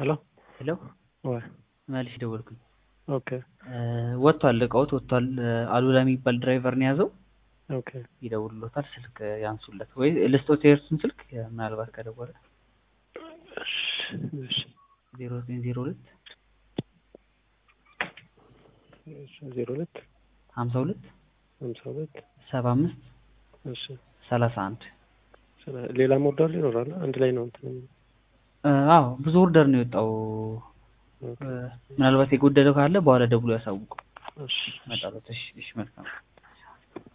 ሄሎ ሄሎ ወይ መልሽ ደወልኩኝ። ኦኬ ወጥቷል፣ እቃውት ወጥቷል። አሉላ የሚባል ድራይቨር ነው የያዘው። ኦኬ ይደውሉሎታል፣ ስልክ ያንሱለት ወይ ልስጦት የእርሱን ስልክ ምናልባት ከደወለ እሺ እሺ ዜሮ ዘጠኝ ዜሮ ሁለት ዜሮ ሁለት ሀምሳ ሁለት ሀምሳ ሁለት ሰባ አምስት እሺ ሰላሳ አንድ ስለ- ሌላም ኦርደር ይኖራል አንድ ላይ ነው እንትን የሚለው። አዎ ብዙ ኦርደር ነው የወጣው። ኦኬ ምናልባት የጎደለው ካለ በኋላ ደውሎ ያሳውቁ። እሺ መጣለት። እሺ እሺ መልካም